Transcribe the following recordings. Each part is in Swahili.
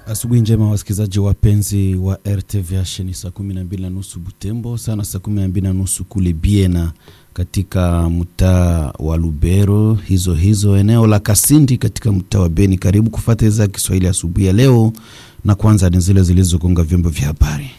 Asubuhi njema wasikilizaji wapenzi wa RTVH, ni saa kumi na mbili na nusu Butembo, sana saa kumi na mbili na nusu kule Biena katika mtaa wa Lubero, hizo hizo eneo la Kasindi katika mtaa wa Beni. Karibu kufata idhaa ya Kiswahili asubuhi ya leo, na kwanza ni zile zilizogonga vyombo vya habari.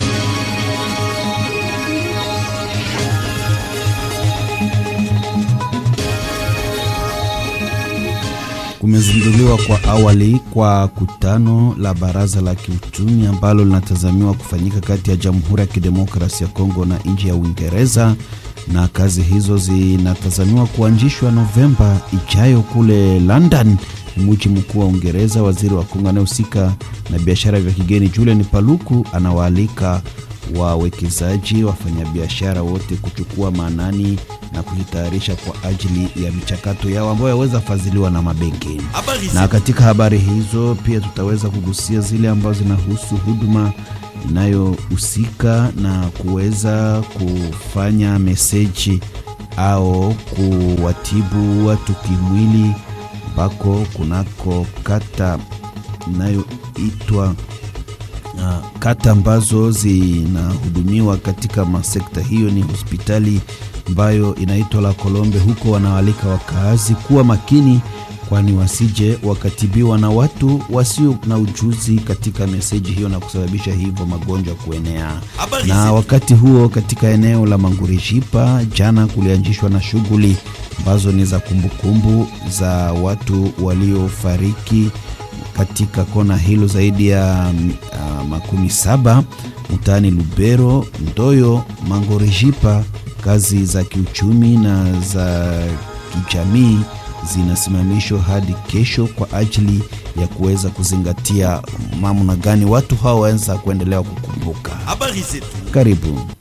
Kumezinduliwa kwa awali kwa kutano la baraza la kiuchumi ambalo linatazamiwa kufanyika kati ya Jamhuri ya Kidemokrasia ya Kongo na nchi ya Uingereza, na kazi hizo zinatazamiwa kuanzishwa Novemba ijayo kule London, mji mkuu wa Uingereza. Waziri wa Kongo anayehusika na biashara vya kigeni Julian Paluku anawaalika wawekezaji, wafanyabiashara wote kuchukua maanani na kujitayarisha kwa ajili ya michakato yao ambayo yaweza fadhiliwa na mabenki. Na katika habari hizo pia tutaweza kugusia zile ambazo zinahusu huduma inayohusika na kuweza kufanya meseji au kuwatibu watu kimwili, ambako kunako kata inayoitwa Uh, kata ambazo zinahudumiwa katika masekta hiyo ni hospitali ambayo inaitwa La Kolombe. Huko wanawalika wakaazi kuwa makini, kwani wasije wakatibiwa na watu wasio na ujuzi katika meseji hiyo na kusababisha hivyo magonjwa kuenea. Na wakati huo katika eneo la Mangurishipa jana kulianzishwa na shughuli ambazo ni za kumbukumbu za watu waliofariki katika kona hilo zaidi ya uh, makumi saba mtaani Lubero, Ndoyo, Mangorejipa. Kazi za kiuchumi na za kijamii zinasimamishwa hadi kesho kwa ajili ya kuweza kuzingatia mamna gani watu hao waweza kuendelea kukumbuka. Habari zetu. Karibu.